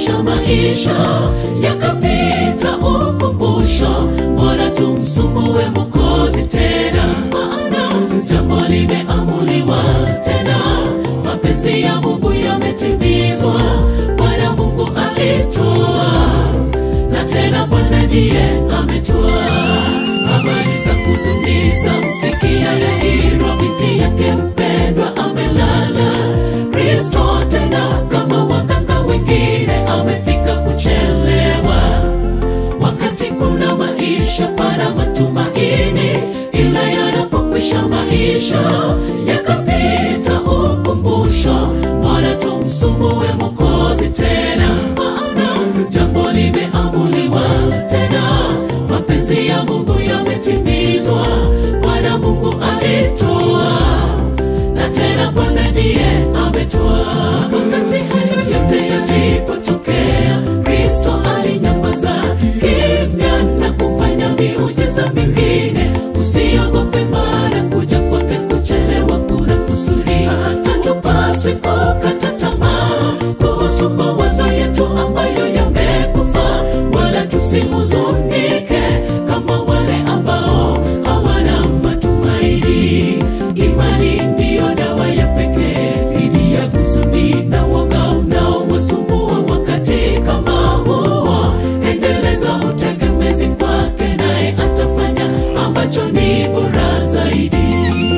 yanapokwisha maisha yakapita ukumbusho bora tumsumbue mokozi tena maana jambo limeamuliwa tena mapenzi ya mungu yametimizwa bwana mungu alitoa na tena bwana ndiye ametoa habari za kuzuniza mfikia yairo binti yake mpendwa amelala kristo tena kama waganga wengine amefika kuchelewa wakati kuna maisha para matumaini ila yanapokwisha maisha yakapita ukumbusho bora tumsumbue mokozi tena maana jambo limeamuliwa tena mapenzi ya mungu yametimizwa bwana mungu alitoa na tena bwana ndiye ametoa wakati hayo yote yalipotokea kristo alinyamaza kimya na kufanya miujiza mingine usiogope mara kuja kwake kuchelewa kuna kusudia hatupaswi kukata tamaa kuhusu mawazo yetu ambayo yamekufa wala tusihuzunike kama wale ambao hawana matumaini imani ndiyo dawa ya pekee dhidi ya huzuni na woga unaowasumbua wakati kama huo endeleza utegemezi kwake naye atafanya ambacho ni bora zaidi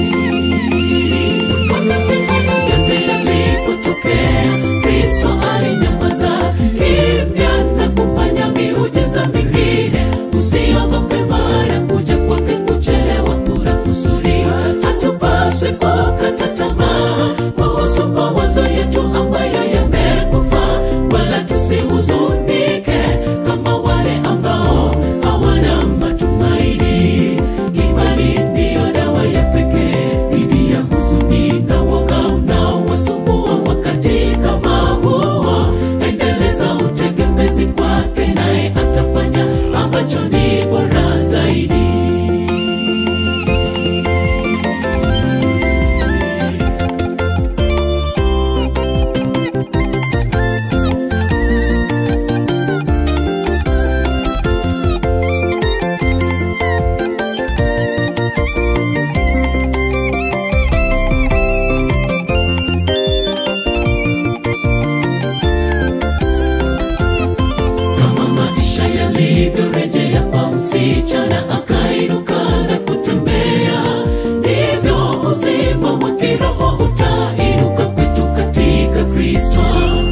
yote yalipotokea kristo alinyamaza kimya na kufanya miujiza mingine usiogope mara kuja kwake kuchelewa kuna kusudi hatupaswi kukata tamaa kuhusu mawazo yetu ambayo yamekufa wala tusihuzunike kama wale ambao hawana matumaini imani ndiyo dawa ya pekee dhidi ya huzuni na woga unaowasumbua wakati kama huo endeleza utegemezi kwake naye atafanya ambacho ni bora zaidi kama maisha yalivyorejea kwa msichana akainuka na kutembea ndivyo uzima wa kiroho utainuka kwetu katika kristo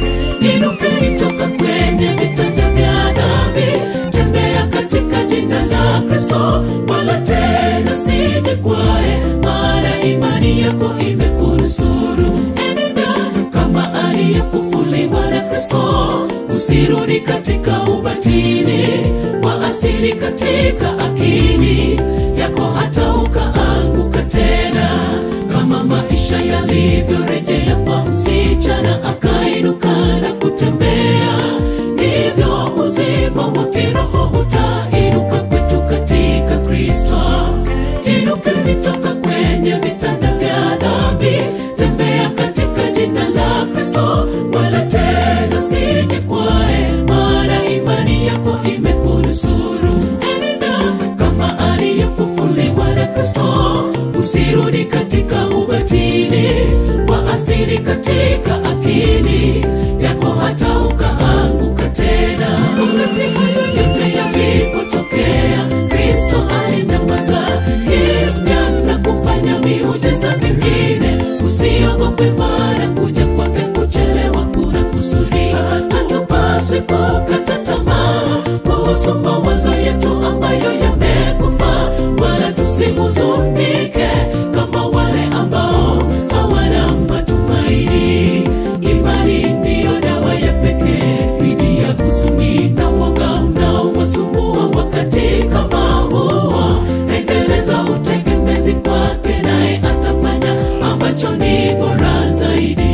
inukeni toka kwenye vitanda vya dhambi tembea katika jina la kristo wala tena sijikwae maana imani yako imekunusuru enenda kama aliyefufuliwa na kristo usirudi katika ubatili wa asili katika akili yako hata ukaanguka tena kama maisha yalivyorejea kwa msichana akainuka na kutembea ndivyo uzima wa kiroho utainuka kwetu katika kristo inukeni toka kwenye vitanda vya dhambi tembea katika jina la kristo wala tena sijikwae maana imani yako imekunusuru enenda kama aliyefufuliwa na kristo usirudi katika ubatili wa asili katika akili yako hata ukaanguka tena wakati hayo yote yalipotokea kristo alinyamaza kimya na kufanya miujiza mingine usiogope mara kuja kwake kuchelewa kuna kusudia hatupaswi kukata tamaa kuhusu mawazo yetu ambayo yamekufa wala tusihuzunike kama wale ambao hawana matumaini imani ndiyo dawa ya pekee dhidi ya huzuni na woga unaowasumbua wakati kama huo endeleza utegemezi kwake naye atafanya ambacho ni bora zaidi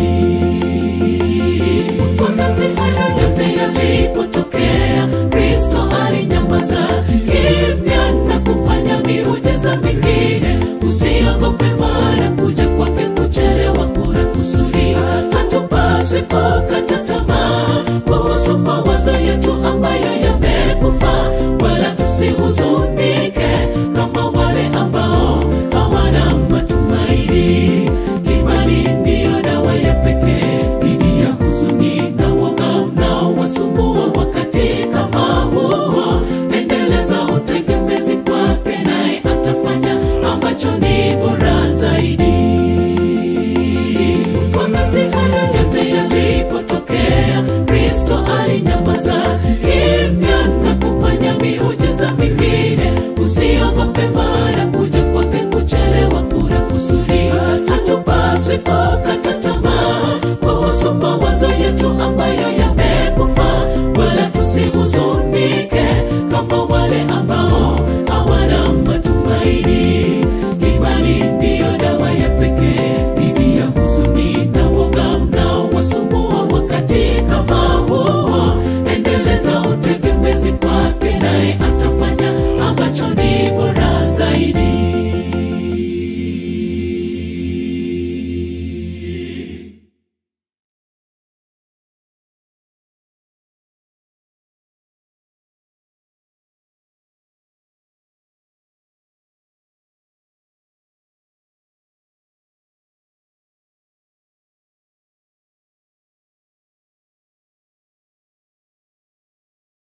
wakati hayo yote yalipotokea kristo alinyamaza kimya sifa